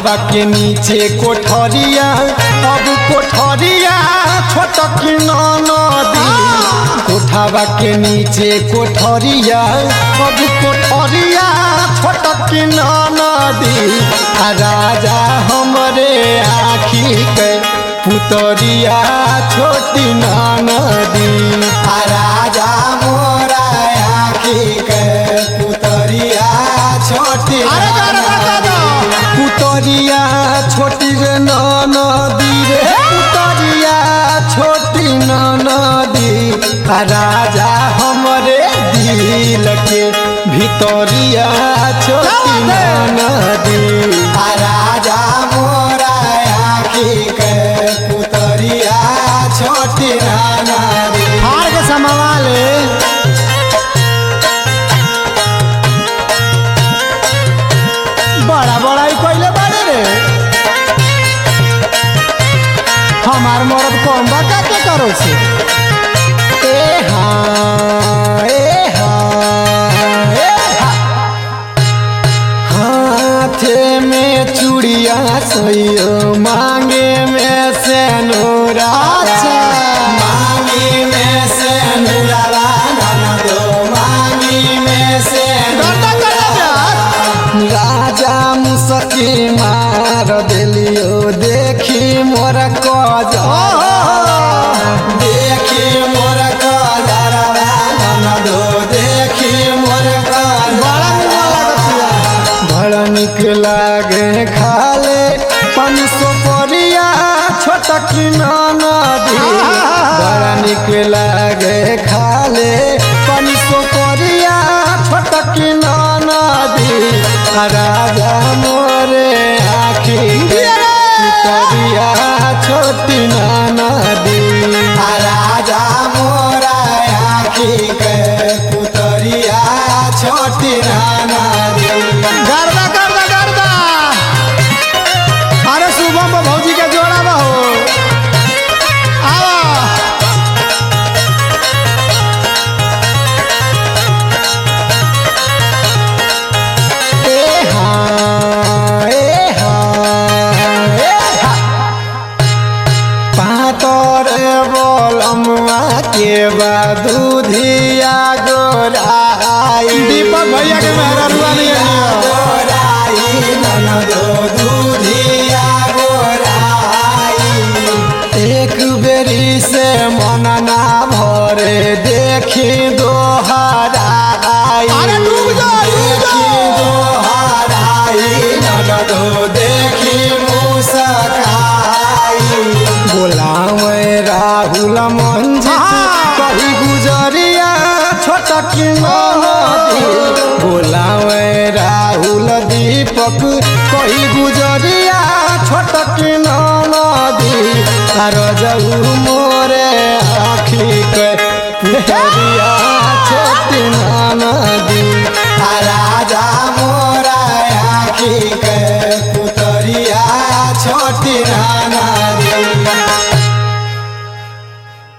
कोठावा के नीचे कोठरिया अब कोठरिया छोटक नदी कोठावा के नीचे कोठरिया अब कोठरिया छोटक नदी आ राजा हमरे आखी के पुतरिया छोटी नदी आ राजा मोरा आखी के पुतरिया छोटी अरे गाना बता दो। पुतरिया छोटी रे नदी रे पुतरिया छोटी नदी आ राजा हमरे दिल के भितरिया छोटी नदी आ राजा मोरा आखी के पुतरिया छोटी नदी हार के समावाले बड़ा बड़ा ही कोइले बाड़े रे हमार मरद कम बा का के करो से ए हाँ, ए हाँ, ए हाँ। हाथे में चूड़िया सैयो मांगे में से नूरा अच्छा। मांगी में से नूरा दो मांगी में से गर्दा गर्दा प्यार राजा मुसकी मार दिलियो देखी मोर कज देखी मोर कजरवा ननदो देखी मोर बड़ा निमन लागत बिया। बड़ा निक लागे खाले पानी सो परिया छोटक नदी बड़ा निक लागे खाले पानी सो परिया छोटक नदी आ राजा मोरे आखी पितरिया छोटी नदी आ राजा मोरा आखी के पुतरिया छोटी नदी गर्दा गर्दा गर्दा अरे शुभम बा भौजी के जोड़ा बा हो आवा ए हाँ, ए हाँ, ए हाँ। पातर बोलमुआ के दूधिया गोराई दीपक भैया के मेहररुआ नहीं है। गोराई ननदो दूधिया गोराई एक बेरी से मन ना भरे देखी दोहराई अरे डूब जा, डूब जा। देखी दोहराई ननदो देखी मुस्काई बोलावे राहुल मंजी हाँ। कही गुजरिया छोटक नदी बोलावे राहुल दीपक कही गुजरिया छोटक नदी आर जाऊ मोरे आखी के पुतरिया छोटी नदी आ राजा मोरा आखी के पुतरिया छोटी नदी